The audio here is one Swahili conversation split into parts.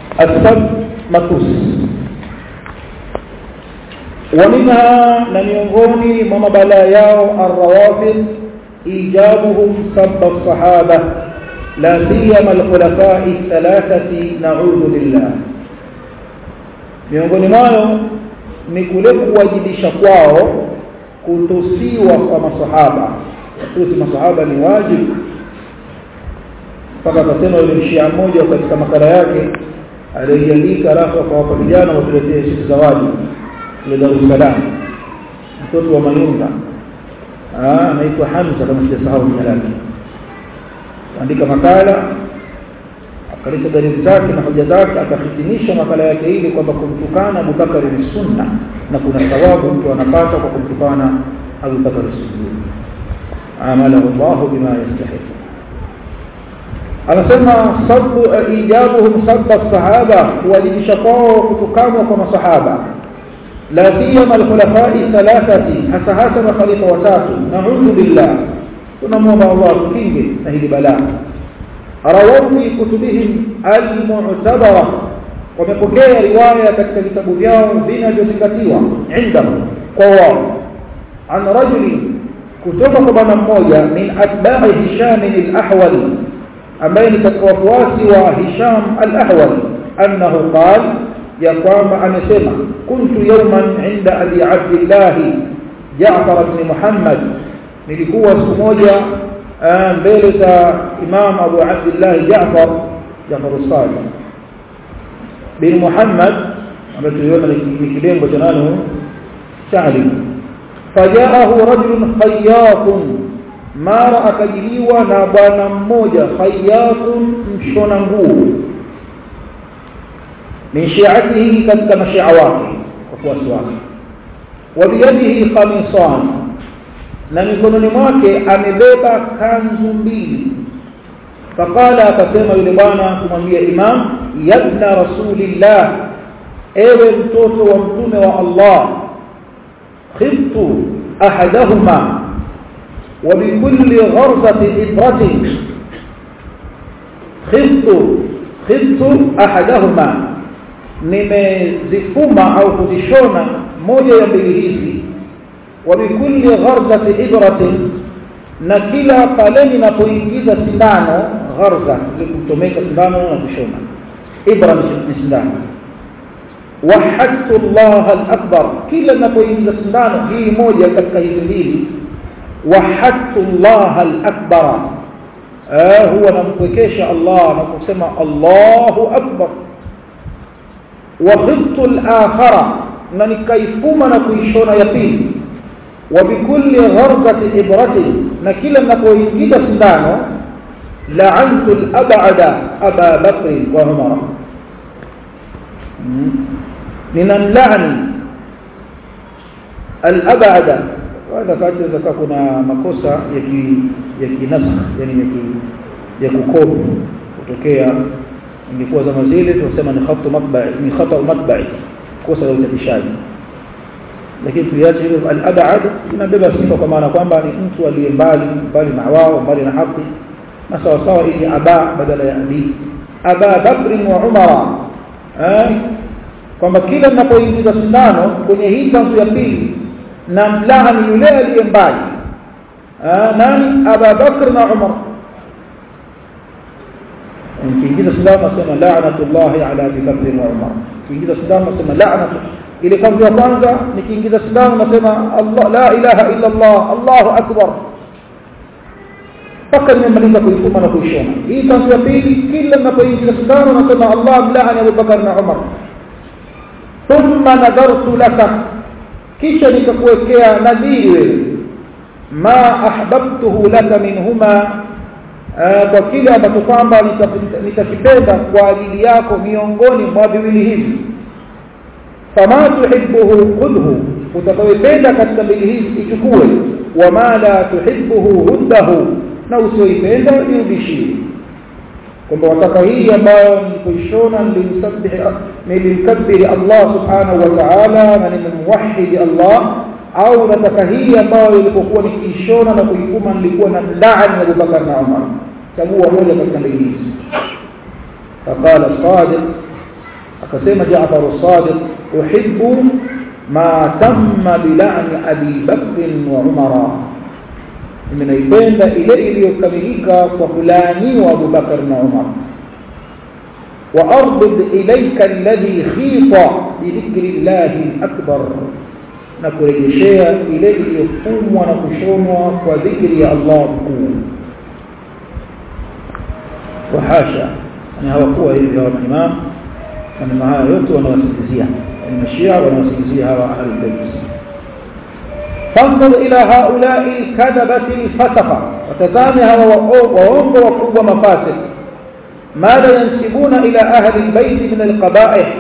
asab matusi ومنها لم ينغوني مما بلا ياو الروافض إيجابهم سب الصحابة لا سيما الخلفاء الثلاثة نعوذ بالله miongoni mwayo ni kule kuwajibisha kwao kutusiwa kwa masahaba kutusi masahaba ni wajibu mpaka akasema yule mshia mmoja katika makala yake aliyoandika alafu akawapa vijana watuletee siku zawadi ile Dar es Salaam mtoto wa Mayunga ah anaitwa Hamza kama sijasahau jina lake andika makala akaleta dalili zake na hoja zake akahitimisha makala yake ile kwamba kumtukana Abu Bakar ni sunna na kuna thawabu mtu anapata kwa kumtukana Abu Bakar Siddiq amalahu Allah bima yastahiq anasema sabu ijabuhum sabba sahaba kuwajibisha kwao kutukanwa kwa masahaba لا سيما الخلفاء الثلاثة hasa hasa makhalifa watatu na'udhu billah tunamwomba Allah tukinge na hili balaa rawahu fi kutubihim al-mu'tabara wamepokea riwaya katika vitabu vyao vinavyozingatiwa indahum kwa wao an rajuli kutoka kwa bwana mmoja min atba'i hisham al-ahwal ambaye ni katika wafuasi wa hisham al-ahwal annahu qala ya kwamba amesema kuntu yawman inda abi abdullah Jaafar ibn Muhammad nilikuwa siku moja mbele za Imam Abu Abdullah Jaafar Jaafar as-Sadiq bin Muhammad ambaye tuliona ni kilembo cha nani Sahli fajaahu rajulun khayyatun mara akajiliwa na bwana mmoja khayyatun mshona nguo min shi'atihi katika mashia wake wafuasi wake wa biyadihi qamisan na mikononi mwake amebeba kanzu mbili faqala akasema yule bwana kumwambia imam yabna rasulillah ewe mtoto wa mtume wa Allah khiftu ahadahuma wa bikulli gharzati ibratin khiftu khiftu ahadahuma nimezifuma au kuzishona moja ya mbili hizi wa bikulli gharzati ibratin na kila pale ninapoingiza sindano gharza ili kutomeka sindano na kushona ibra ni sindano wahadtu Allah al-akbar kila ninapoingiza sindano hii moja katika hizi mbili wahadtu Allah al-akbar huwa nampwekesha Allah na kusema Allahu akbar وخفت الآخرة na nikaifuma na kuishona ya pili wa bikulli gharzati ibrati na kila ninapoingiza sindano la'antu al-ab'ada Aba Bakr wa Umar ninamlaani al-ab'ada wala kati zaka kuna makosa ya ki ya kinasakh yani ya ki ya kukopi kutokea ingekuwa zama zile tunasema ni khatu matba'i ni khata matba'i kosa la uchapishaji lakini tuliache hilo al-ab'ad inabeba sifa kwa maana kwamba ni mtu aliye mbali mbali na wao mbali na haki na sawa sawa ili aba badala ya abi aba bakr wa umara eh kwamba kila ninapoingiza sindano kwenye hii kanzu ya pili na mlaani yule aliye mbali nani aba bakr na umar ukiingiza sindano nasema la'natullahi ala Abi Bakr wa Umar ukiingiza sindano nasema la'natu ile kanzu ya kwanza nikiingiza sindano nasema Allah la ilaha illa Allah Allahu akbar mpaka nimemaliza kuifuma na kuishona hii kanzu ya pili kila ninapoingiza sindano nasema Allah mla'ani Abu Bakr na Umar thumma nadartu laka kisha nikakuwekea nadhiri wewe ma ahbabtuhu laka minhuma kwa kile ambacho kwamba nitakipenda kwa ajili yako miongoni mwa viwili hivi fama tuhibbuhu khudhu utakayopenda katika mbili hizi ichukue wama la tuhibbuhu huddahu na usioipenda irudishie kwamba wataka hii ambayo nilipoishona nilimkabiri Allah subhanahu wa ta'ala na nimemwahidi Allah au nataka hii ambayo ilipokuwa nikiishona na kuifuma nilikuwa na mlaani Abu Bakar na Umar chagua moja katika mbili hizi faqala sadiq akasema Jaafar as-Sadiq uhibbu ma tamma bil'ani Abi Bakr wa Umar mimi naipenda ile iliyokamilika kwa kulaaniwa Abu Bakar na Umar wa ardid ilayka alladhi khita bi dhikri Allah al-akbar na kurejeshea ile iliyofumwa na kushonwa kwa dhikri ya Allah mkuu wa hasha na hawakuwa hivi hawa imam maneno haya yote wanawasikizia yani mashia wanawasikizia hawa ahlul bayt فانظر إلى هؤلاء الكذبة الفسقة وتزامها وهم وقوة مفاسد ماذا ينسبون إلى أهل البيت من القبائح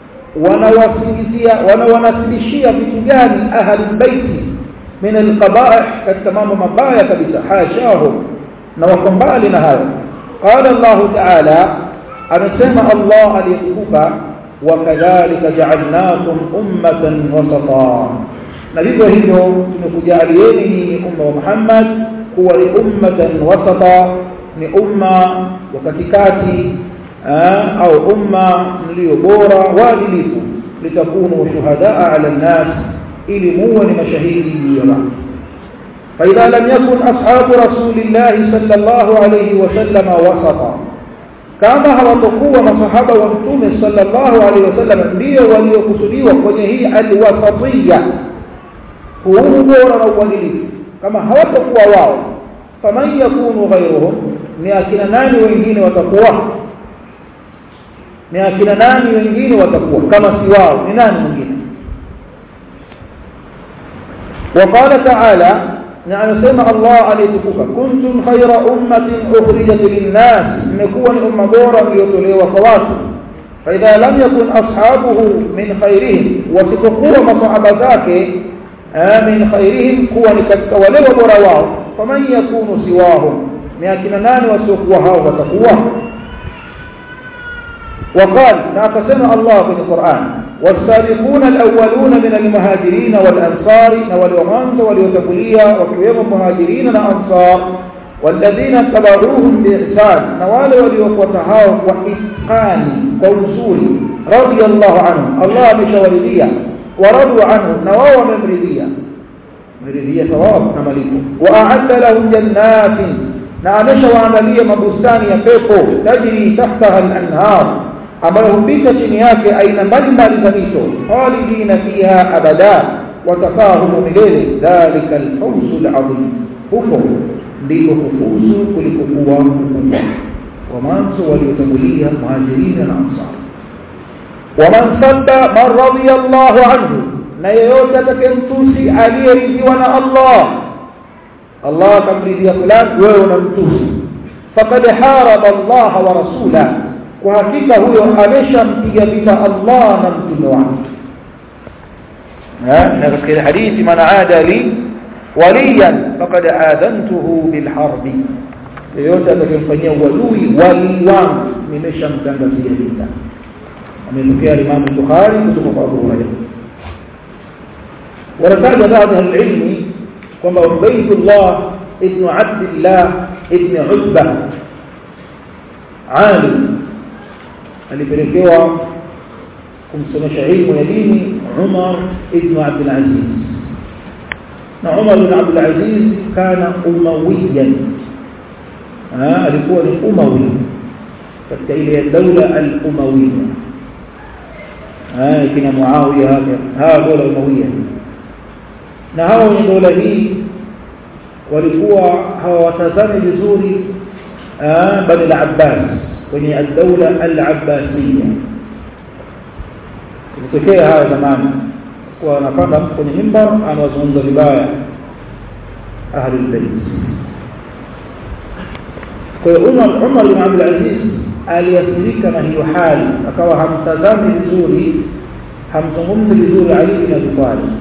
ونوسلشية بتجان أهل البيت من القبائح كالتمام مبايا كبسا حاشاهم نوكم بالنا هذا قال الله تعالى أنسمع الله ليقوك وكذلك جعلناكم أمة وسطا na vivyo hivyo tumekujalieni nyinyi umma wa Muhammad kuwa ni ummatan wasata ni umma wa katikati au umma mlio bora waadilifu litakunu shuhadaa ala nnas ili muwe ni mashahidi juu ya watu فإذا لم يكن أصحاب رسول الله صلى الله عليه وسلم وسطا kama hawatokuwa masahaba wa mtume sallallahu alaihi wasallam ndio waliokusudiwa kwenye hii alwasatiyya huu bora na uadilifu kama hawatakuwa wao faman yakunu ghayruhum ni akina nani wengine watakuwa ni akina nani wengine watakuwa kama si wao ni nani mwingine وقال تعالى يعني سمع الله عليكم كنتم خير أمة أخرجت للناس نكون أمة بورا ليطلوا وصواتوا فإذا لم يكن أصحابه من خيرهم وستقوى مصعب ذاك من خيرهم قوة ولو برواهم فمن يكون سواهم لكن نان وسوقوها وتقوى وقال ناقسم الله في القرآن والسابقون الأولون من المهاجرين والأنصار والوغانز واليوتقلية وكيوم المهاجرين والأنصار والذين اتبعوهم بإحسان نوال وليوقتها وإتقان ووصول رضي الله عنهم الله بشوالدية ورضوا عنه نواو ممرضية ممرضية ثواب نملكه وأعد لهم جنات نعمش وعملية مبستان يفيقه تجري تحتها الأنهار ambayo hupita chini yake aina mbalimbali za mito khalidina fiha abada watakaa humo milele dhalika alfawzu alazim huko ndiko kufuzu kulikokuwa kukubwa wa mwanzo waliotangulia muhajirina na ansar waman sadda man radiyallahu anhu na yeyote atakayemtusi aliyeridhiwa na Allah Allah akamridhia fulani wewe unamtusi faqad haraba Allah wa rasulahu kwa hakika huyo ameshampiga vita Allah na mtume wake na katika hadithi man aada li waliyan faqad adantuhu bil harbi yoyote atakayemfanyia uadui wali wangu nimeshamtangazia vita ametokea Imam Bukhari kutoka kwa Abu Hurairah ورتاج بعض العلم كما عبيد الله ابن عبد الله ابن عتبة عالم alipelekewa kumsomesha ilmu ya dini Umar ibn Abdul Aziz na Umar ibn Abdul Aziz kana umawiyan alikuwa ni umawi katika ile daula al-umawiyya kina Muawiya hapa hawa dola umawiyya na hawa wenye dola hii walikuwa hawatazami vizuri bani al-Abbas kwenye ad-dawla al-abbasiyya ilitokea haya zamani kwa anapanda kwenye mimbar anawazungumza vibaya ahli al-bayt kwa hiyo Umar Umar bin Abdul Aziz aliathirika na hiyo hali akawa hamtazami vizuri hamzungumzi vizuri Ali bin Abi Talib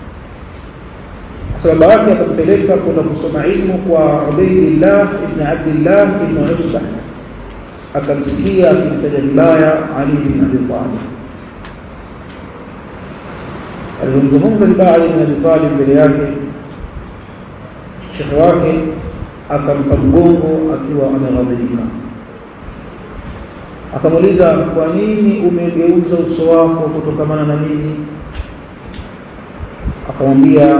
sababu yake akampeleka kwenda kusoma ilmu kwa Ubaydillah ibn Abdullah ibn Utbah akamsikia akimtaja vibaya Ali bin Abi Talib alizungumza vibaya Ali bin Abi Talib mbele yake shekhe wake akampa mgongo akiwa ameghadhibika akamuuliza kwa nini umegeuza uso wako kutokamana na mimi akamwambia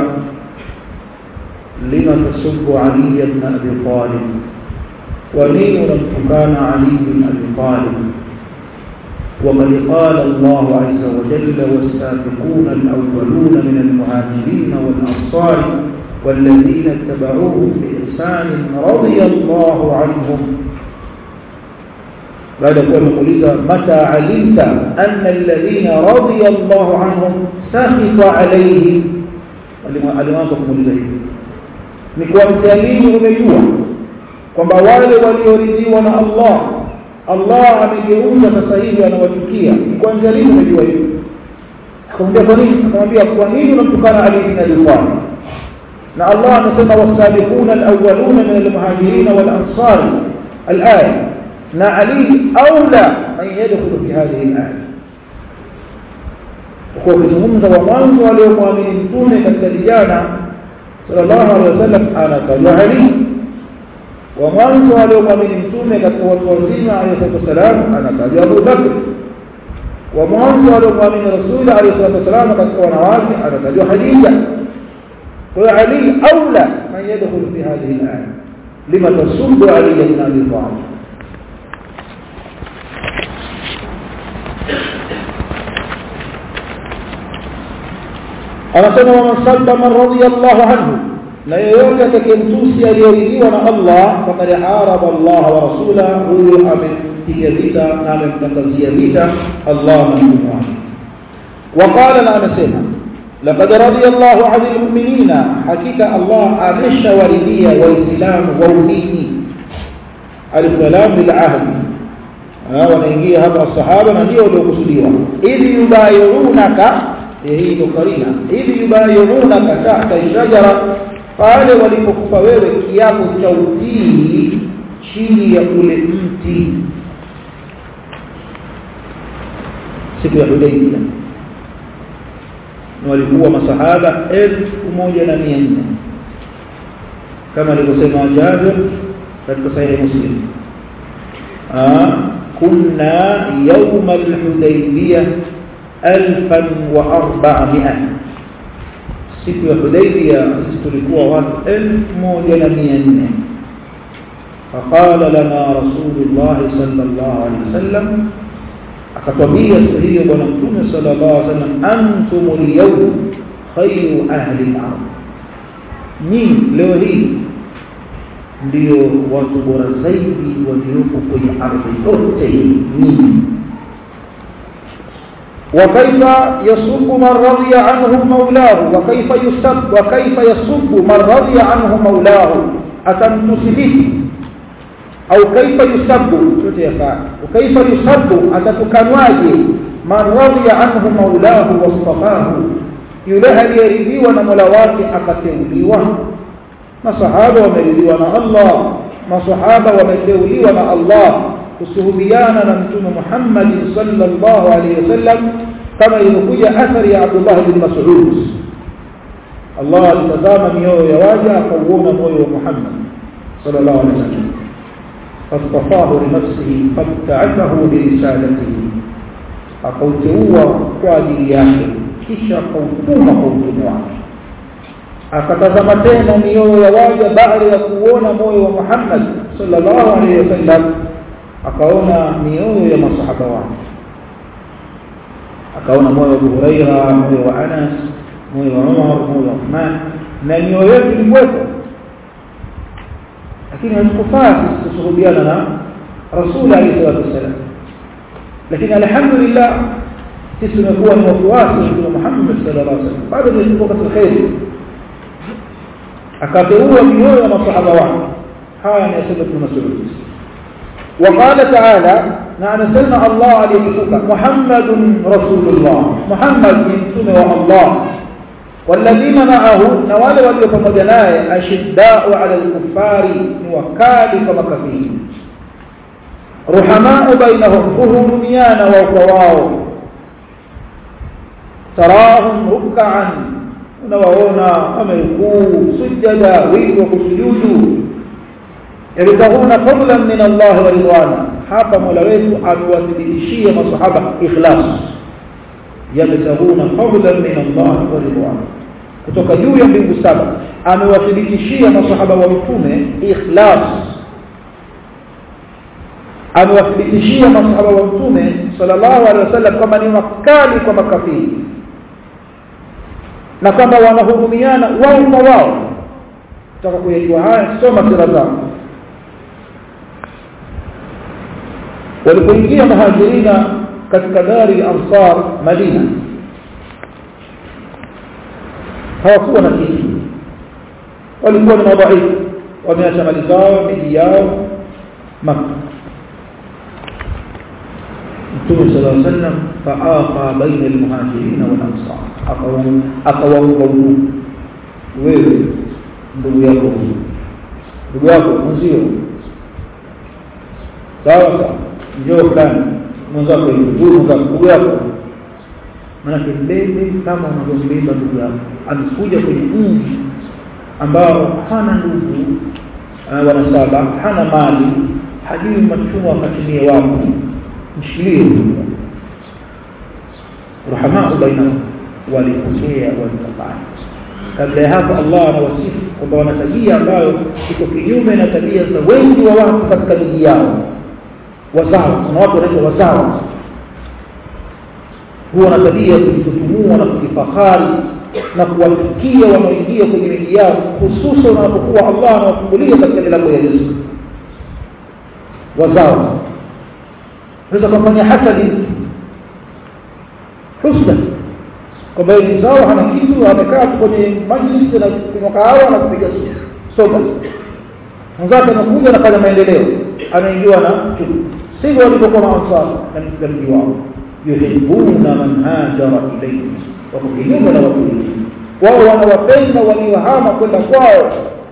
lima tasubbu ali ibn abi talib kwa nini unamtukana ali ibn abi talib وقد قال الله عز وجل والسابقون الأولون من المهاجرين والأنصار والذين اتبعوهم بإحسان رضي الله عنهم بعد كل مقولة متى علمت أن الذين رضي الله عنهم سخط عليهم alimanza kumuuliza hivi ni kwa mtalii umejua kwamba wale walioridhiwa na Allah Allah amegeuza sasa hivi anawachukia ni kwa mtalii umejua hivi akamwambia kwa nini akamwambia kwa nini unamtukana Ali bin Abi Talib na Allah anasema wasabiquna alawwaluna min almuhajirin wal ansar alaya na Ali aula man yadkhulu fi hadhihi alaya kwa kuzungumza wa mwanzo waliomwamini mtume katika vijana sallallahu alaihi wasallam anatajwa Ali wa mwanzo waliomwamini mtume katika watu wazima alayhi wasallam anatajwa Abu Bakr wa mwanzo waliomwamini Rasul alayhi wasallam katika wanawake anatajwa Khadija kwa Ali aula man yadkhulu fi hadhihi al-aya lima tasubbu Ali ibn Abi Talib anasema wa sabba man radiyallahu anhu na yeyote atakayemtusi aliyeridhiwa na Allah faqad haraba Allah wa rasula huyo amepiga vita na amemtangazia vita Allah na mtume wake وقال لا anasema لقد رضي الله عن المؤمنين حقيقه الله ameshawaridhia waislamu waumini alkalam bilahd wanaingia hapa sahaba na ndio waliokusudiwa ili yubayunaka hii ndo karina ili yubayunaka tahta shajara pale walipokupa wewe kiapo cha utii chini ya ule mti siku ya Hudaybiyah walikuwa masahaba elfu moja na mia nne kama alivyosema Jabir katika sahihi Muslim kunna yawm al-Hudaybiyah 1400 siku ya Hudaybiyah sisi tulikuwa watu 1400 فقال لنا رسول الله صلى الله عليه وسلم akatwambia siku hiyo bwana mtume sallallahu alaihi wasallam antum al-yawm khayru ahli al-ard ni leo hii ndio watu bora zaidi waliopo kwenye ardhi yote ni وكيف يسب من رضي عنه مولاه وكيف يسب وكيف يسب من رضي عنه مولاه atamtusibiki au kaifa yusabbu yote yafaa kaifa yusabbu atatukanwaje man radiya anhu maulahu wastafahu yule aliyeridhiwa na mola wake akateuliwa masahaba wameridhiwa na Allah masahaba wameteuliwa na Allah kusuhubiana na mtume Muhammad sallallahu alaihi wasallam kama ilivyokuja athari ya Abdullah bin Mas'ud Allah alitazama mioyo ya waja akauona moyo wa Muhammad sallallahu alaihi wasallam فاصطفاه لنفسه فابتعثه برسالته akauteua kwa ajili yake kisha akautuma kwa utume wake akatazama tena mioyo ya waja baada ya kuona moyo wa Muhammad sallallahu alaihi wasallam akaona mioyo ya masahaba wake akaona moyo wa Abu Huraira moyo wa Anas moyo wa Umar moyo wa Uthman na mioyo yetu ilikuwepo lakini hatukufaa sisi kushuhudiana na rasul alayhi salatu wasallam lakini alhamdulillah sisi tumekuwa ni wafuasi wa Mtume Muhammad sallallahu alaihi wasallam bado tuko katika khairi akateua mioyo ya masahaba wake haya ni asema Ibn Mas'ud وقال تعالى نعم سلم الله عليه محمد رسول الله محمد من الله والذين معه نوال وليو pamoja naye ashiddau ala al-kuffari ni wakali kama kafiri ruhamau bainahum hurumiana wa kwao tarahum ruk'an unawaona wamerukuu sujada wingi wa kusujudu yabtahuna fadlan min Allah wa ridwana hapa Mola wetu amewathibitishia masahaba ikhlas yabtaguna fadlan min Allah wa ridwan kutoka juu ya mbingu saba amewathibitishia masahaba wa mtume ikhlas amewathibitishia masahaba wa mtume sallallahu alaihi wasallam kama ni wakali kwa makafiri na kwamba wanahurumiana wao kwa wao tutaka kuyajua haya soma sira zao walipoingia muhajirina katika dari ansar madina hawakuwa na kitu walikuwa ni madhaifu wameacha mali zao miji yao maka Mtume صلى الله عليه وسلم فآقى بين المهاجرين والأنصار akawaunga udugu wewe ndugu yako ndugu yako mwenzio sawa sawa njoo fulani mwenzako huyu mwenzako ndugu yako manake mbebe kama unavyombeba ndugu yako amekuja kwenye mji ambao hana ndugu uh, wanasaba hana mali hajui machuma akatumie wapi mshikilie rahamaa bainahum walipokea walikafanya kabla ya hapo Allah anawasifu kwamba wana tabia ambayo iko kinyume na tabia za wengi wa watu katika miji yao wazawa kuna watu wanaitwa wazawa huwa na tabia ya kujitutumua na kujifahari na kuwafikia wanaoingia kwenye miji yao hususan wanapokuwa Allah anawafungulia katika milango ya riziki wazawa unaweza kufanya hasadi husda kwamba yeye zao hana kitu amekaa kwenye majlis na kunywa kahawa na kupiga soga mwenzake anakuja anafanya maendeleo anaingiwa na chuki sivyo walivyokuwa maansar katika mji wao yuhibbuna man hajara ilayhi wako kinyume na watu wengine wao wanawapenda waliohama kwenda kwao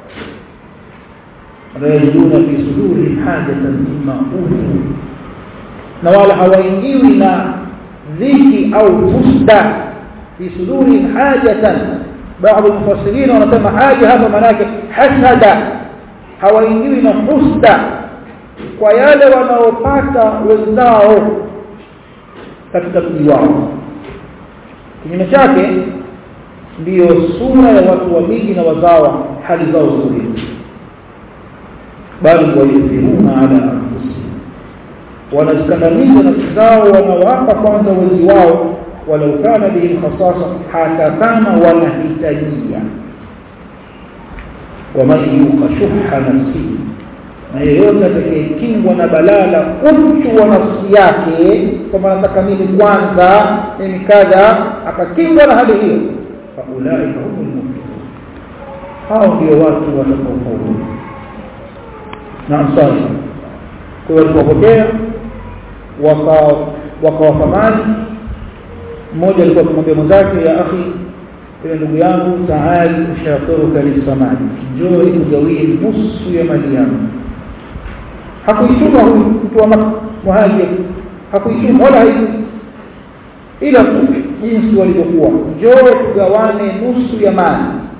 rajuluna fi suduri hajatan mimma utu na wala hawaingiwi na dhiki au fusda fi suduri hajatan baadhi mufassirin wanasema haja hapa maana yake hasada hawaingiwi na husda kwa yale wanaopata wenzao katika mji wao kinyume chake ndiyo sura ya watu wa miji na wazawa hali zao nzuri bali wayuthiruna ala anfusihim wanazikandamiza nafsi zao wanawapa kwanza wenzi wao walau kana bihim khasasa hata kama wanahitajia waman yuqa shuha nafsihi na yeyote atakayekingwa na balaa la uchu wa nafsi yake kwamba nataka mimi kwanza mimi kadha akakingwa na hali hiyo faulaika humul muflihun hao ndio watu watakaofaulu naam sasa kwa hiyo walipopokea wakawafamani mmoja alikuwa akimwambia mwenzake ya akhi ewe ndugu yangu taali ushaturuka lisamani njoo ikugawie nusu ya mali yangu hakuituma huyu mtu wa muhajir hakuituma wala haiku ila tu jinsi walivyokuwa njoo tugawane nusu ya mali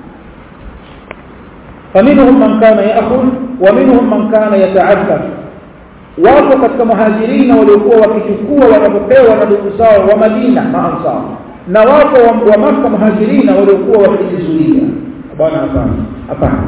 faminhum man kana ya'khudh wa minhum man kana yata'affaf wapo katika muhajirina waliokuwa wakichukua wanapopewa na ndugu zao wa Madina maansar na wapo wa, wa Makka muhajirina waliokuwa wakijizuia bwana hapana hapana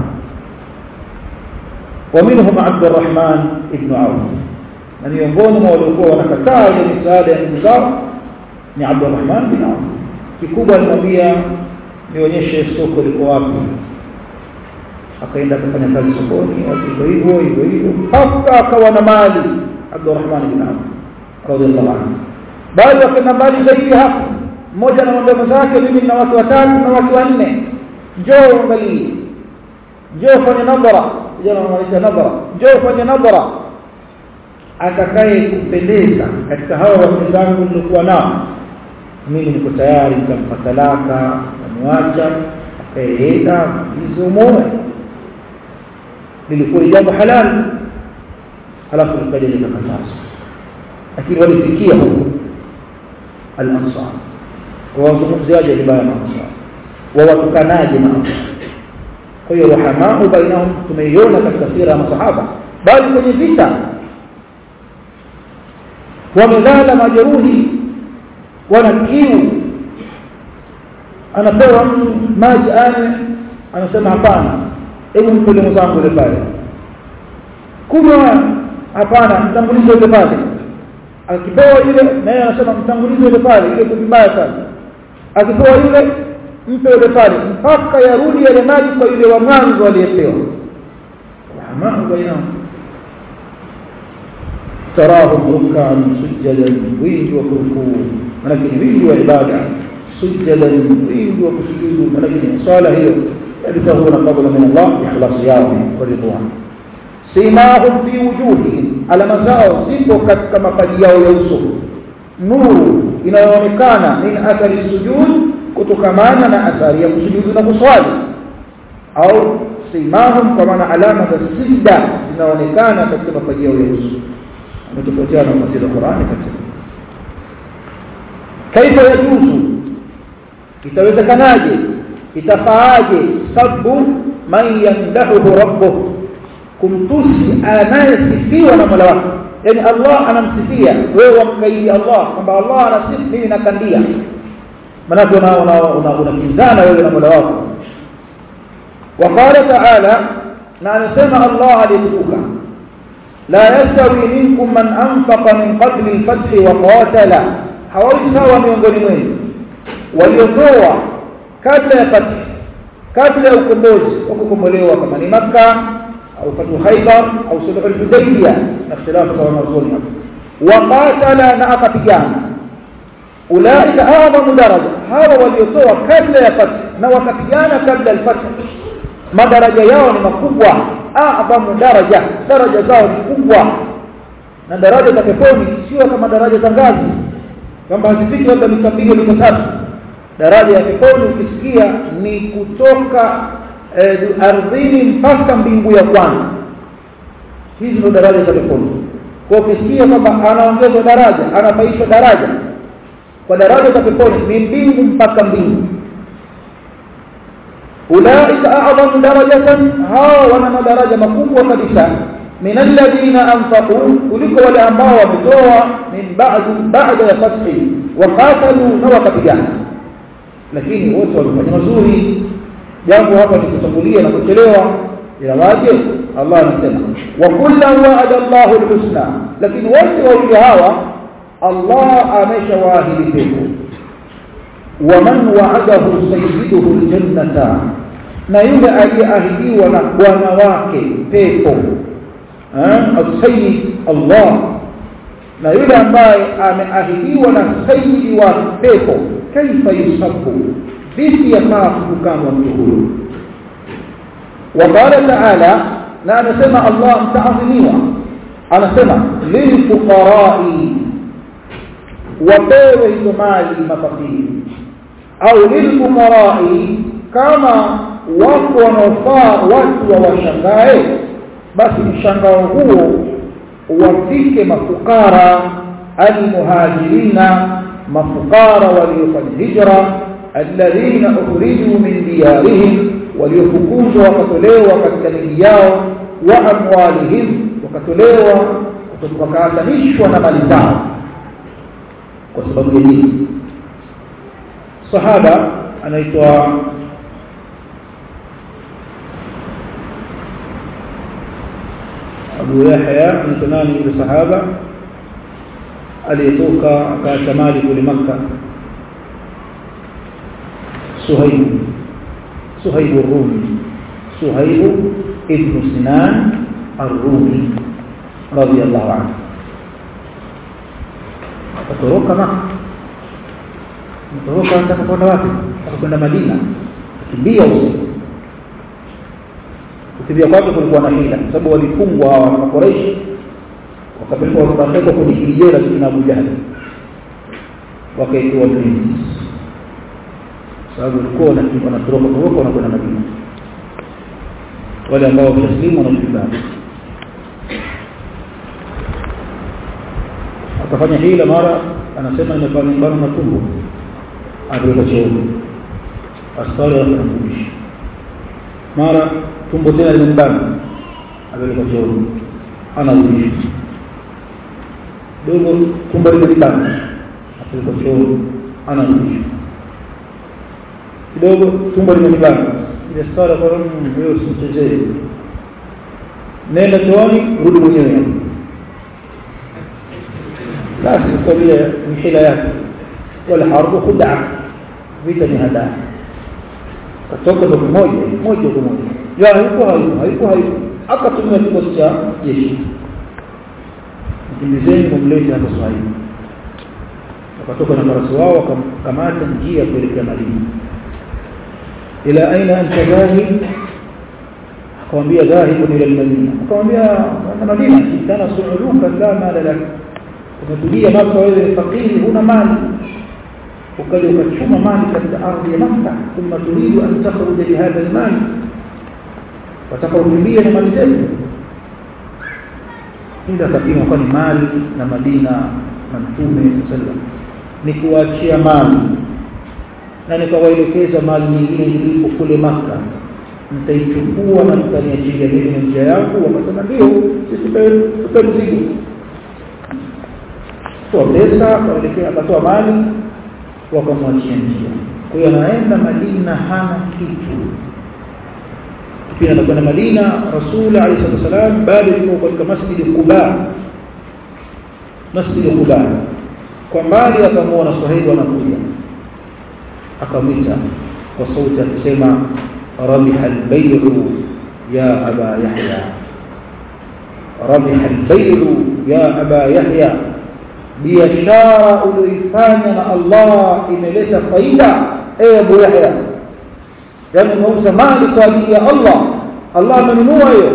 ومنهم عبد الرحمن ابن عوف na miongoni mwa waliokuwa wanakataa ile misaada ya ndugu zao ni Abdurrahman bin Auf kikubwa alimwambia nionyeshe soko liko wapi akaenda akafanya kazi sokoni hivyo hivyo hivyo hivyo mpaka akawa na mali Abdurrahman bin Auf radhiallahu anhu bali akaenda mbali zaidi hapo mmoja anamwambia mwenzake mimi nina watu watatu na watu wanne njoo uangalie njoo fanye nadhara vijana wanamaanisha nadhara njoo fanye nadhara atakaye kupendeza katika hawa watu zangu nilikuwa nao mimi niko tayari nitampa talaka namwacha akaenda hizo mume lilikuwa jambo halali halafu likaja likakatazwa lakini walifikia huko al-ansar kwa wazungumziaji vibaya na ansar wawatukanaje na ansar kwa hiyo rahamau bainahum tumeiona katika sira ya masahaba bali kwenye vita wamelala majeruhi wana kiu anapewa mtu maji ane anasema hapana hebu mpele mwenzangu ile pale kunywa hapana mtangulize ile pale akipewa yule naye anasema mtangulize ile pale ile vibaya sana akipewa yule mpe ile pale mpaka yarudi yale maji kwa yule wa mwanzo aliyepewa rahmanu bainahum tarahum ruk'an sujadan wingi wa kurukuu manake wingi wa ibada sujadan wingi wa kusujudu manake ni swala hiyo yabtahuna fadla min Allah ikhlas yao wa ridwan simahum fi wujuhihim alama zao zipo katika mapaji yao ya uso nuru inayoonekana min athari sujud kutokamana na athari ya kusujudu na kuswali au simahum kwa maana alama za sijda zinaonekana katika mapaji yao ya uso ametofautiana na tafsiri ya Qur'ani katika kaifa yajuzu itawezekanaje itafaaje sabu man yamdahu rabbuh kumtusi anayesifiwa na Mola wake yani Allah anamsifia wewe wamkaidi Allah kwamba Allah anasifu mimi nakandia maana una unakinzana wewe na Mola wako وقال تعالى na anasema Allah alitukuka لا يستوي منكم من أنفق من قبل الفتح وقاتل hawawi sawa miongoni mwenu waliotoa kabla ya fath kabla ya ukombozi wa kukombolewa kama ni Makka au fatu Khaybar au sulh al-Hudaybiyah na ikhtilafu za wanazuoni hapo waqatala na akapigana ulaika a'zamu daraja hawa waliotoa kabla ya fath na wakapigana kabla al-fath madaraja yao ni makubwa a'zamu daraja daraja zao ni kubwa na daraja za peponi sio kama daraja za ngazi kwamba hazifiki labda mita mbili mita tatu daraja ya peponi ukisikia ni kutoka eh, ardhini mpaka mbingu ya kwanza hizi ndio daraja za peponi kwa ukisikia kwamba anaongezwa daraja anapaishwa daraja kwa daraja za peponi ni mbingu mpaka mbingu ulaika a'zamu darajatan hawa wana madaraja makubwa kabisa min alladhina anfaqu kuliko wale ambao wametoa min ba'd ba'da ya fathi wa qatalu na wakapigana lakini wote walifanya mazuri jambo hapa ni kutangulia na kuchelewa ila waje Allah anasema wa kullan wa'ada Allahu al-husna lakini wote wawili hawa Allah ameshawaahidi pepo ومن وعده سيده الجنة na yule aliyeahidiwa na bwana wake pepo السيد Allah na yule ambaye ameahidiwa na sayyidi wa pepo kaifa yusabu vipi yafaa kukamwa mtu huyo وقال تعالى na anasema Allah mtaadhimiwa anasema lilfuqarai wapewe hizo mali mafakiri au lilfuqarai kama wako wanaofaa watu wawashangae basi mshangao huo wafike mafukara almuhajirina mafukara waliofanya hijra alladhina ukhriju min diyarihim waliofukuzwa wakatolewa katika miji yao wa amwalihim wakatolewa wakaatanishwa na mali zao kwa sababu ya dini sahaba anaitwa Abu Yahya mtanani yule sahaba aliyetoka akaacha mali kule Makka Suhaib Suhaib ar-Rumi Suhaib ibn Sinan ar-Rumi radiyallahu anhu akatoroka Makka akatoroka anataka kwenda wapi akakwenda Madina kimbia usiku kukimbia kwake kulikuwa na hila kwa sababu walifungwa hawa Quraysh wakapelekwa wakapelekwa kwenye kijera kina Abu Jahl wakaitwa Iblis sababu walikuwa wanatoroka toroka wanakwenda Madina wale ambao wameslimu wanashirika akafanya hila mara anasema nimefanya mbano na tumbo aliweka cheuni askari akamfundisha mara tumbo tena limembana aliweka cheuni anarudisha dogo tumbo limelibana apelekwa chooni anarudishwa kidogo tumbo limelibana ile sala kwa wewe usimchezee nenda chooni rudi mwenyewe basi kwa vile ni hila yake wala harbu khudaa vita ni hadaa katoka ndo moja moja kwa moja ya hayuko hayuko hayuko hayuko akatumia kikosi cha jeshi mkimbizeni mumlete hapa Swahili wakatoka na farasi wao wakamkamata njia kuelekea Madina ila aina anta dhahib akamwambia dhahibun ila almadina akamwambia na Madina kana su'uluka la mala lak umetulia maka wewe fakiri huna mali ukaja ukachuma mali katika ardhi ya Makka thumma turidu an takhruja bihadha almal watakaokimbia na mali zetu ili akapima kwa ni mali na Madina na Mtume sallam ni kuachia mali na nikawaelekeza mali nyingine ilipo kule Makka mtaichukua na mtaniachilia mimi na njia yangu wakasema ndio sisi tupe mzigo toa pesa akaelekea akatoa mali wakamwachia njia kwa hiyo anaenda Madina hana kitu pia anakwenda Madina Rasul alayhi wasallam bado yuko katika masjid Quba masjid Quba kwa mbali akamwona Suhaib anakuja akamwita kwa sauti akisema rabiha albay'u ya aba yahya rabiha albay'u ya aba yahya biashara uliyoifanya na Allah imeleta faida ewe Abu Yahya yani unauza mali kwa ajili ya Allah Allah amenunua hiyo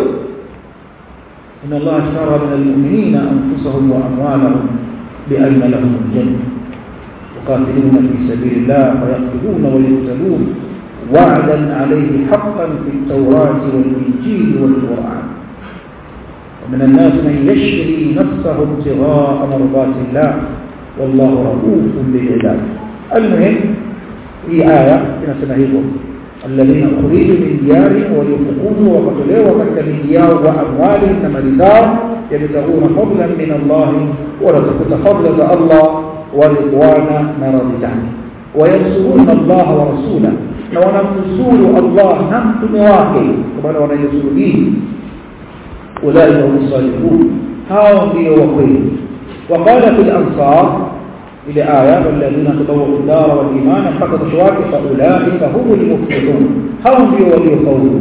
inna Allah ashtara min almu'minina anfusahum wa amwalahum بأن لهم الجنة يقاتلون في سبيل الله فيقتلون ويقتلون وعدا عليه حقا في التوراة والإنجيل والقرآن ومن الناس من يشري نفسه ابتغاء مرضات الله والله رؤوف بالعباد المهم هي آية إن سنهيبهم الذين أخرجوا من ديارهم وليفقون وقتلوا وقتل من ديار وأموالهم نمرزار يبتغون فضلا من الله ورزقت فضلا الله ورضوانا مرضته وينصرون الله ورسوله وننصر الله نمت مواقع كما وننصر به أولئك هم الصالحون هاو في وقيل وقال في الأنصار إلى آية والذين تطوعوا الدار والإيمان فقد شواك فأولئك هم المفلحون هم في ولي قول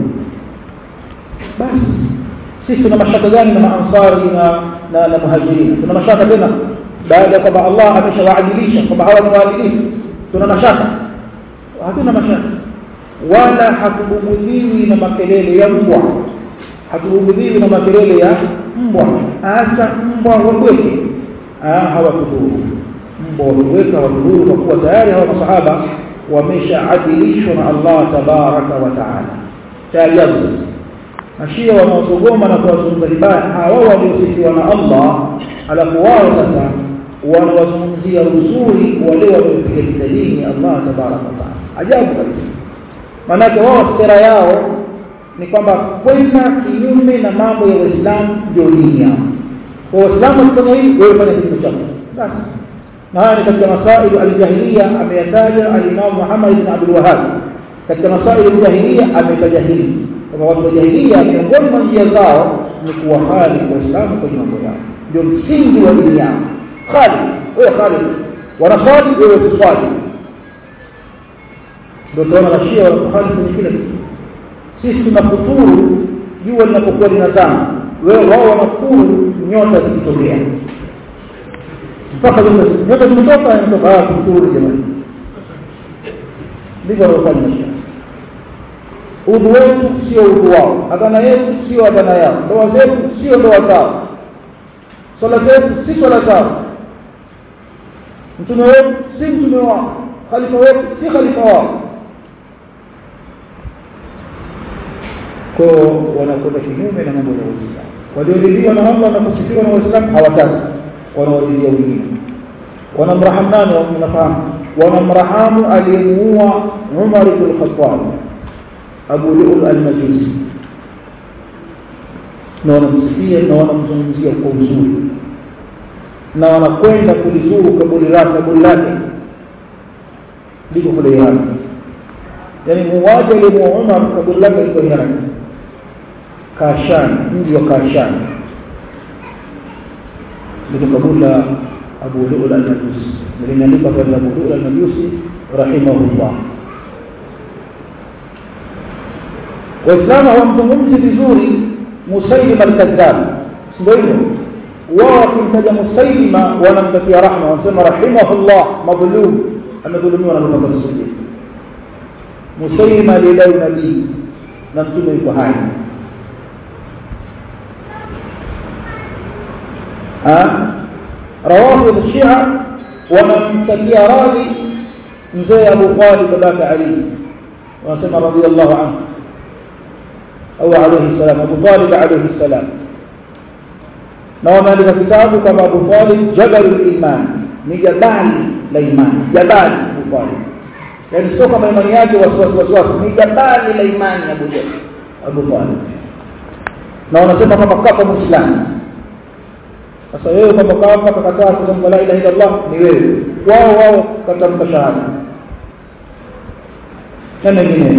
بس sisi tuna mashaka gani na maansari na na, na muhajirin tuna mashaka tena baada kwamba Allah ameshawaadilisha kwamba hawa ni waadilifu tuna mashaka hatuna mashaka wala hatubugudhiwi na makelele ya mbwa hatubugudhiwi na makelele ya mbwa hasa mbwa wabweke hawatudhuru mbwa wabweke hawatudhuru kwa kuwa tayari hawa masahaba wameshaadilishwa na Allah tabaraka wa taala taajabu mashia wanaosogoma na kuwazungumza vibaya hawa waliosifiwa na Allah alafu wao sasa wanawazungumzia uzuri wale waliopiga vita dini Allah tabaraka wa taala ajabu kabisa maanake wao sera yao ni kwamba kwenda kinyume na mambo ya Uislamu ndio dini yao kwa Waislamu wakifanya hivi wewe fanya kitu chako basi na haya ni katika masailu aljahiliya ameyataja al-Imam Muhammad ibn Abdul Wahhab katika masailu aljahiliya ametaja hili kwamba watu wa jahiliya miongoni mwa njia zao ni kuwahali waislamu kwenye mambo yao ndio msingi wa dini yao khali wewe khali wanaswali wewe tuswali ndio tunaona mashia wanakuhali kwenye kila kitu sisi tunakufuru jua linapokuwa linazama wewe wao wanakufuru nyota zikitokea mpaka nyota zimetoka inatoka kufuru jamani ndivyo wanaofanya mashia udhu wetu sio udhu wao adhana yetu sio adhana yao ndoa zetu sio ndoa zao swala zetu si swala zao mtume wetu si mtume wao khalifa wetu si khalifa wao ko wanakwenda kinyume na mambo ya Uislamu walioridhiwa na Allah na kusifiwa na Waislamu hawataki wanawaridhia wengine wanamrahamu nani mnafahamu wanamrahamu aliyemuua Umar ibn Khattab Abu Lu'lu al-Majusi na wanamsifia na wanamzungumzia kwa uzuri na wanakwenda kulizuru kaburi lake kaburi lake liko kule Iran yani muuaji aliyemuua Umar kaburi lake liko Iran Kashan mji wa Kashan liko kaburi la Abu Lu'lu al-Majusi limeandikwa kwa Abu Lu'lu al-Majusi rahimahullah Waislamu hawamzungumzi vizuri Musailima al-Kadhdhab ndio hivyo wao wakimtaja Musailima wanamtakia rahma wanasema rahimahullah madhlum amedhulumiwa na Muhammad Rasulullah Musailima alidai nabii na mtume yuko hai روافض الشيعة ومن تكي راضي مزي أبو طالب باباك علي ونسمى رضي الله عنه أو عليه السلام أبو طالب عليه السلام نوما لك كتابه كما أبو طالب جبل الإيمان نجبال الإيمان جبال أبو طالب يعني سوى كما إيمانيات وسوس وسوس نجبال الإيمان يا أبو جبل أبو طالب نوما سمى كما كفى مسلم sasa wewe kwamba kama kakataa kusema la ilaha illa Allah ni wewe wao wao katamka shahada na mengine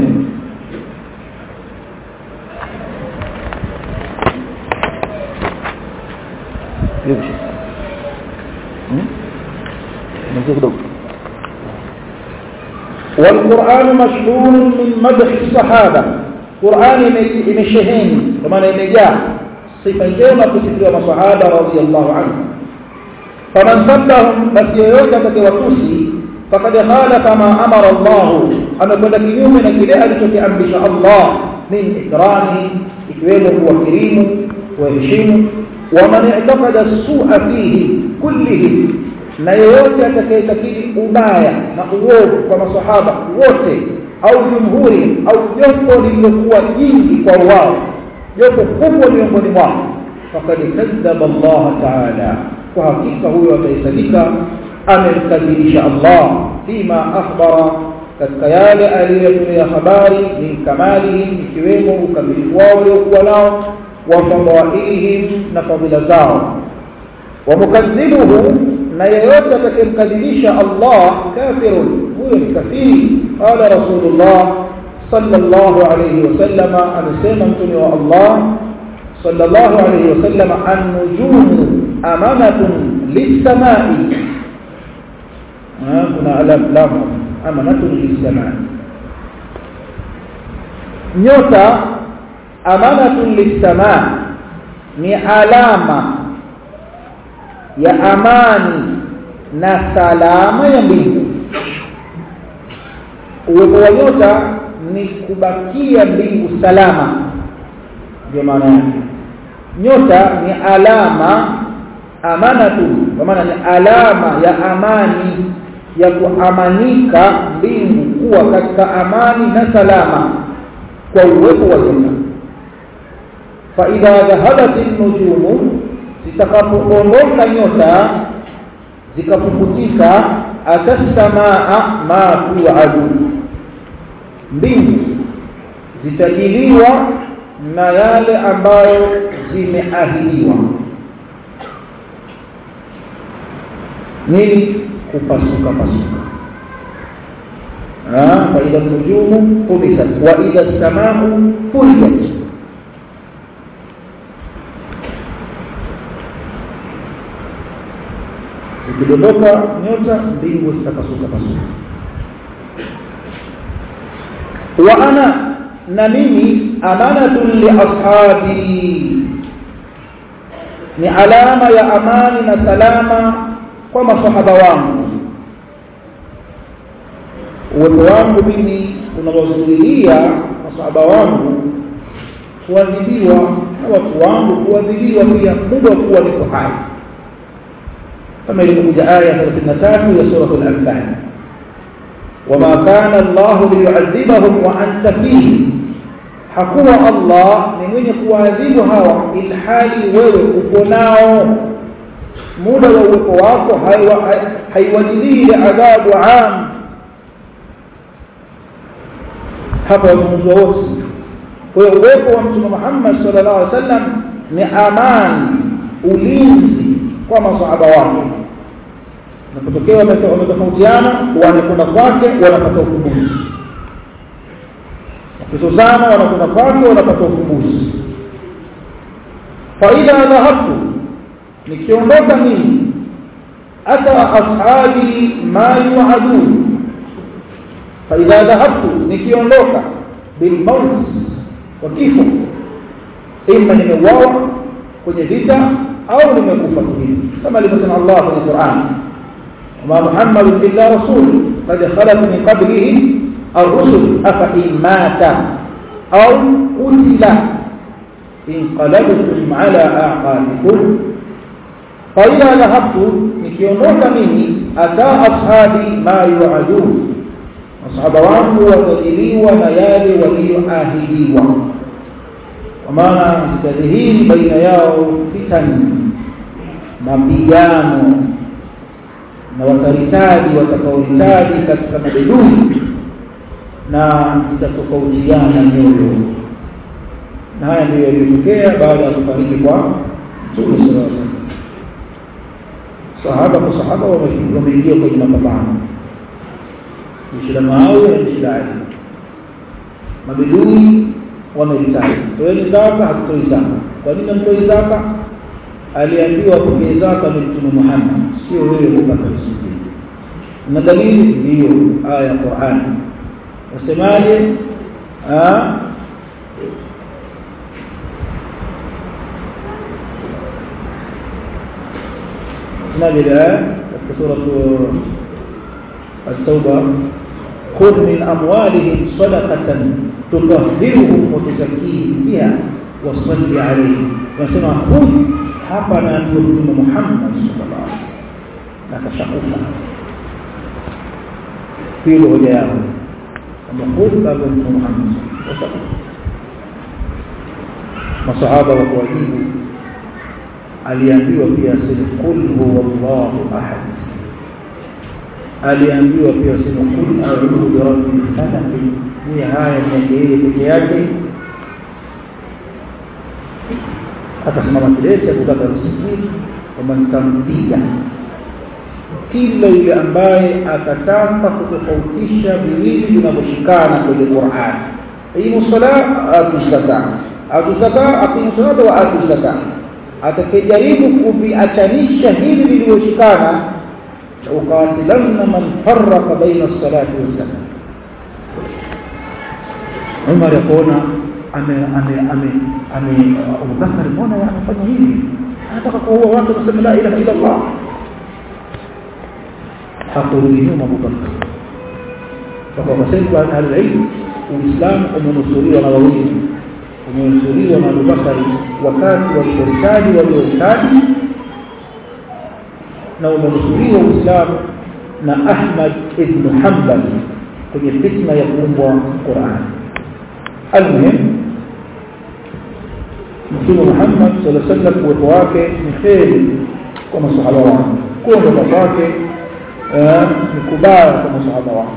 والقرآن مشهور من مدح الصحابة قرآن يمشهين كما يمجاه sifa njema kusifiwa masahaba radhiyallahu anhu faman sabbahum basi yoyote atakayewatusi fakad khalafa ma amara Allah amekwenda kinyume na kile alichokiamrisha Allah min ikrami ikiwemo kuwakirimu kuwaheshimu waman i'taqada su'a fihi kullihi na yeyote atakayetakidi ubaya na uovu kwa masahaba wote au jumhuri au jopo lililokuwa jingi kwa wao jopo kubwa miongoni mwao fakad kadhaba Allah ta'ala kwa hakika huyo ataisadika amemkadhibisha Allah fima akhbara katika yale aliyotolea habari min kamalihim ikiwemo ukamilifu wao uliokuwa nao wa fadailihim na fadhila zao wa mukadhibuhu na yeyote atakayemkadhibisha Allah kafirun huyo ni kafiri qala rasulullah صلى الله عليه وسلم أنسيما متنوى الله صلى الله عليه وسلم النجوم أمانة للسماء هنا ألم لام أمانة للسماء nyota amanatun lissamaa ni alama ya amani na salama ya mbingu uwepo wa nyota ni kubakia mbingu salama ndio maana yake nyota ni alama amanatu kwa maana ni alama ya amani ya kuamanika mbingu kuwa katika amani na salama kwa uwepo wa nyota fa idha dhahabat an-nujumu zitakapoondoka nyota zikapukutika atasamaa ma tu'adu mbingu zitajiliwa na yale ambayo zimeahidiwa nini kupasuka pasuka fa idha nujumu furisat wa idha as-samaa'u furiyat ikidondoka nyota mbingu zitapasuka pasuka wa ana na mimi amanatun li ashabi ni alama ya amani na salama kwa masahaba wangu uwepo wangu mimi unawazuilia masahaba wangu kuadhibiwa na watu wangu kuadhibiwa pia muda wa kuwa niko hai kama ilivyokuja aya 33 ya sura al-anfal وما كان الله ليعذبهم وانت فيه hakuwa Allah ni mwenye kuadhibu hawa ilhali wewe uko nao muda wa uwepo wako haiwajilii adhabu am hapa wazungumzwa wote kwa hiyo uwepo wa mtume Muhammad sallallahu alaihi wasallam ni amani ulinzi kwa masahaba wake napotokea wametofautiana wanakwenda kwake wanapata ufumbuzi wakizozana wanakwenda kwake wanapata ufumbuzi faidha dhahabtu nikiondoka mimi ata ashabi ma yuadun faidha dhahabtu nikiondoka bilmaut wa kifo ima nimeuawa kwenye vita au nimekufa hivi kama alivyosema Allah kwenye Qur'an وما محمد إلا رسول قد خلت من قبله الرسل أفإن مات أو قتل انقلبتم على أعقابكم فإذا ذهبت nikiondoka mimi ata ashabi ma yuadun masahaba wangu watajiliwa na yale walioahidiwa kwa maana zitadhihiri baina yao fitani mapigano na wataritaji watakaohitaji katika mabedui na zitatofautiana nyoyo na haya ndiyo yaliyotokea baada ya kufariki kwa Mtume sallallahu alaihi wasallam sahaba kwa sahaba wameingia kwenye mapambano jeshi la Muawiya na jeshi la Ali mabedui wameritaji toeni zaka hatutoi zaka kwa nini hamtoi zaka aliambiwa pokee zaka ni mtume Muhammad sio wewe kupata riziki na dalili ndiyo aya ya Qur'an wasemaje نبي في سورة التوبة خذ من أموالهم صدقة تطهرهم وتزكيهم بها وصل عليهم وسمع خذ hapa na mtume Muhammad sallallahu alaihi wasallam akashakufa hilo hoja yao kama khudha kwa mtume Muhammad washakufa masahaba wa kuwajibu aliambiwa pia aseme qul huwallahu ahad aliambiwa pia aseme qul a'udhu bi rabbil falaq ni haya ni yeye peke yake akasimama kidete kutaka riziki kwamba nitampiga kila yule ambaye atataka kutofautisha viwili vinavyoshikana kwenye Qur'an aqimu sala atu zaka atu zaka aqimu salata wa atu zaka atakayejaribu kuviachanisha hivi vilivyoshikana ukatilanna man farraqa baina as-salati was-salat Umar yakuona ame ame ame ame Abubakar mbona anafanya hivi anataka kuua watu kusema la ilaha illa Allah hakurudi nyuma Abubakar kwa wasema kwa al-ilm uislamu umenusuriwa na wawili umenusuriwa na Abubakar wakati walipohitaji waliohitaji na umenusuriwa uislamu na Ahmad ibn Hanbal kwenye fitna ya kuumbwa Qur'an المهم Mtume Muhammad sallallahu alaihi wasallam uwepo wake ni kheri kwa masahaba wake, kuondoka kwake ni kubaya kwa masahaba wake.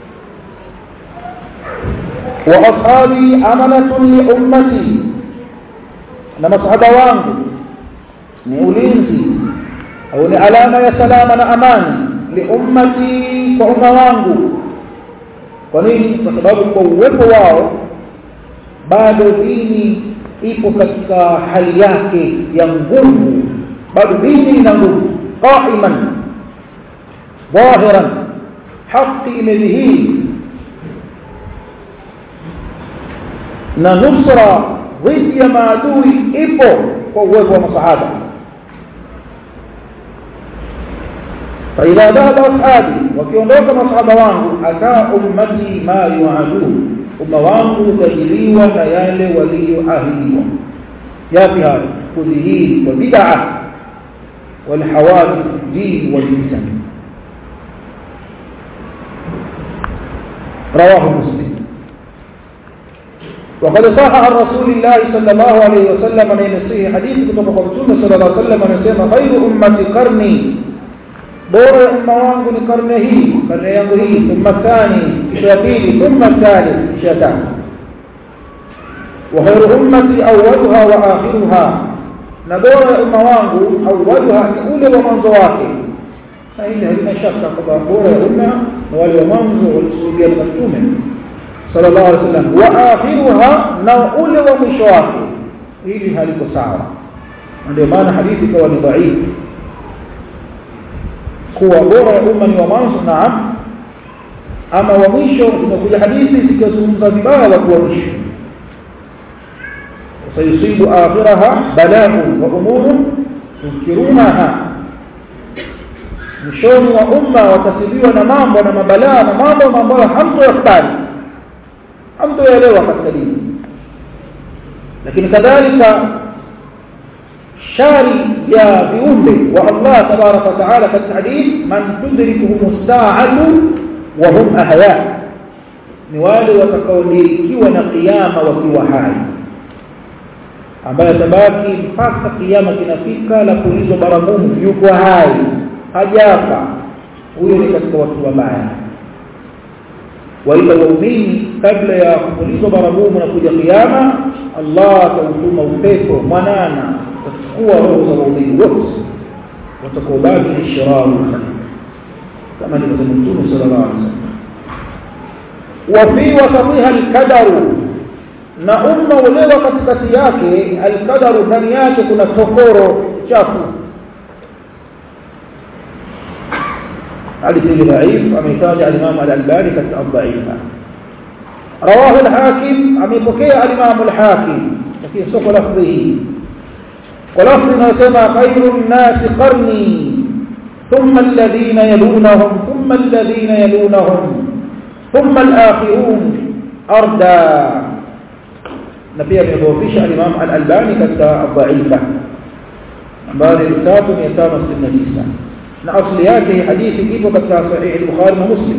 wa ashabi amanatun li ummati, na masahaba wangu ni ulinzi au ni alama ya salama na amani li ummati, kwa umma wangu. Kwa nini? Kwa sababu kwa uwepo wao bado dini ipo katika hali yake ya nguvu bado dini ina nguvu qaiman dhahiran haki imedhihiri na nusra dhidi ya maadui ipo kwa uwepo wa masahaba فإذا ذهب أصحابي وكيونdoka masahaba wangu ata ummati ma yuadun umma wangu utajiliwa na yale walioahidiwa yapi hayo kudhihiri kwa bid'a والحوادث الدين والفتن رواه مسلم وقد صح عن رسول الله صلى الله عليه وسلم من يصيه حديث كتب رسول صلى الله عليه وسلم anasema خير امتي قرني bora ya umma wangu ni karne hii karne yangu hii thumma thani kisha ya pili thumma thalith kisha ya tatu wa khairu ummati awwaluha wa akhiruha na bora ya umma wangu awwaluha ni ule wa mwanzo wake na hili halina shaka kwamba bora ya umma na wale wa mwanzo walikusudia na mtume sallallahu alaihi wasallam wa akhiruha na ule wa mwisho wake hili haliko sawa ndio maana hadithi ikawa ni dhaifu kuwa bora ya umma ni wa mwanzo naam ama wa mwisho imekuja hadithi zikizungumza vibaya watu wa mwisho sayusibu akhiraha bala'un wa umurun tunkirunaha mwishoni wa umma watasibiwa na mambo na mabalaa na mambo ambayo hamtoyakubali hamtoyaelewa katika dini lakini kadhalika shari ya viumbe wa Allah tabaraka wa taala katika hadith man tudrikuhum as-sa'atu wa hum ahya ni wale watakaodirikiwa na kiyama wakiwa hai ambaye tabaki mpaka kiyama kinafika la kuulizwa baragumu yuko hai hajafa huyo ni katika watu wabaya waila waumini kabla ya kuulizwa baragumu na kuja kiyama Allah atautuma upepo mwanana utachukua roho za waumini wote watakaobaki ni shiraru kama alivyosema Mtume sallallahu alaihi wasallam wa fi wasatiha alqadaru na umma ulewa katikati yake alqadaru ndani yake kuna tokoro chafu hadithi dhaif ameitaja al-Imam al-Albani katika dhaifa rawahu al-Hakim amepokea al-Imam al-Hakim lakini sio kwa lafzi hii kwa lafzi inasema khairun nas qarni ثم الذين يلونهم ثم الذين يلونهم ثم الآخرون أردى نبي أميضوفيش الإمام الألباني كتا الضعيفة بعد الكتاب يتام السنة na asli yake hadithi ipo katika sahih al-Bukhari na Muslim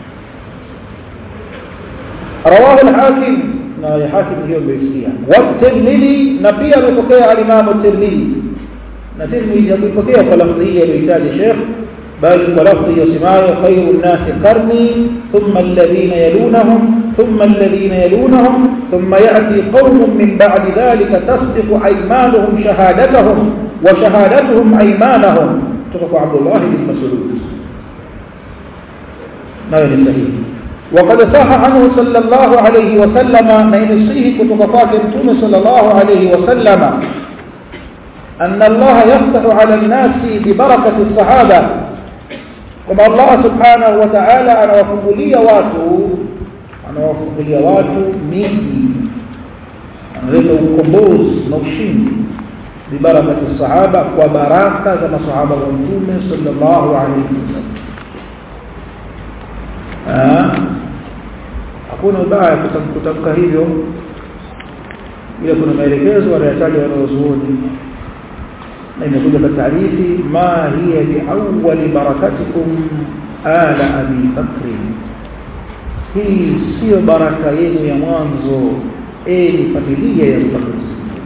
rawahu al-Hakim na al-Hakim ndio mmesikia wa Tirmidhi na pia amepokea al-Imam at-Tirmidhi na Tirmidhi amepokea kwa lafzi hii aliyotaja Sheikh bali kwa lafzi yasemayo khairun nas qarni thumma alladhina yalunahum thumma alladhina yalunahum thumma ya'ti qaumun min ba'di dhalika tasbiqu aymanuhum shahadatahum wa shahadatuhum aymanahum kutoka Abdullah bin Mas'ud nayo ni sahihi وقد صح عنه صلى الله عليه وسلم من يصيه kutoka kwake mtume صلى الله عليه وسلم أن الله يفتح على الناس ببركة الصحابة كما الله سبحانه وتعالى أنا وفضلية واتو أنا وفضلية واتو ميكي أنا لله كمبوز نوشين ببركة الصحابة وبركة كما صحابة ونتومة صلى الله عليه وسلم hakuna ubaya kutamka hivyo ila kuna maelekezo wanayataja wanaozuoni na imekuja katika hadithi ma hiya biawwali barakatikum ala abi bakri hii sio baraka yenu ya mwanzo ni familia ya Abubakar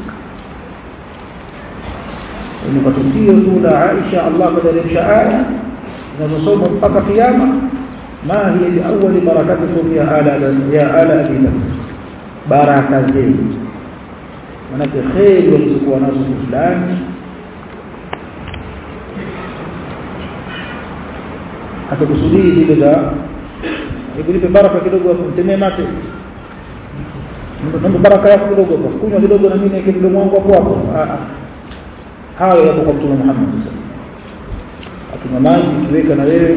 ni kwa tukio tu la Aisha Allah kadaremsha aya zinazosoma mpaka kiyama ma hiya biawwali barakatikum ya ala ya ala abi bakr baraka zenu manake kheri walizokuwa nazo fulani atakusudii zile za hebu baraka kidogo hapo mtemee mate ndio baraka yako kidogo hapo kunywa kidogo na mimi niweke mdomo wangu hapo hapo hayo yapo kwa mtume Muhammad akinywa maji kiweka na wewe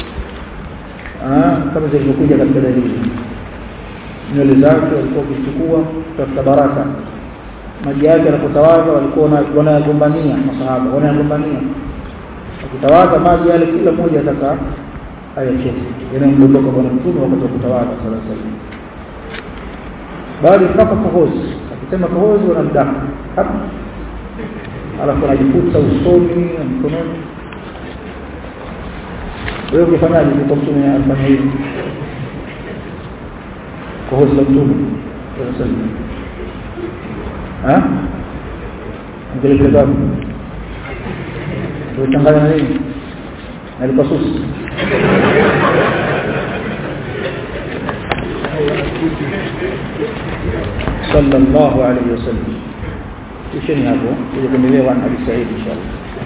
kama zilivyokuja katika dalili nywele zake walikuwa wakichukua kutafuta baraka maji yake anapotawadha walikuwa wanayagombania masahaba wanayagombania akitawadha maji yale kila mmoja ataka ayacheze yanayomdondoka bwana mtume wakati wa kutawadha sala salam bali mpaka kohozi akisema kohozi wanamdaka hapa alafu anajifuta usoni na mkononi wewe ukifanyaje kwa mtume alifanya hivi kohozi la mtume sala salam ha angelete gapi kuchanganya na nini na lipasusi sallallahu alayhi wasallam isheni hapo ili kuendelea na hadithi sahihi inshallah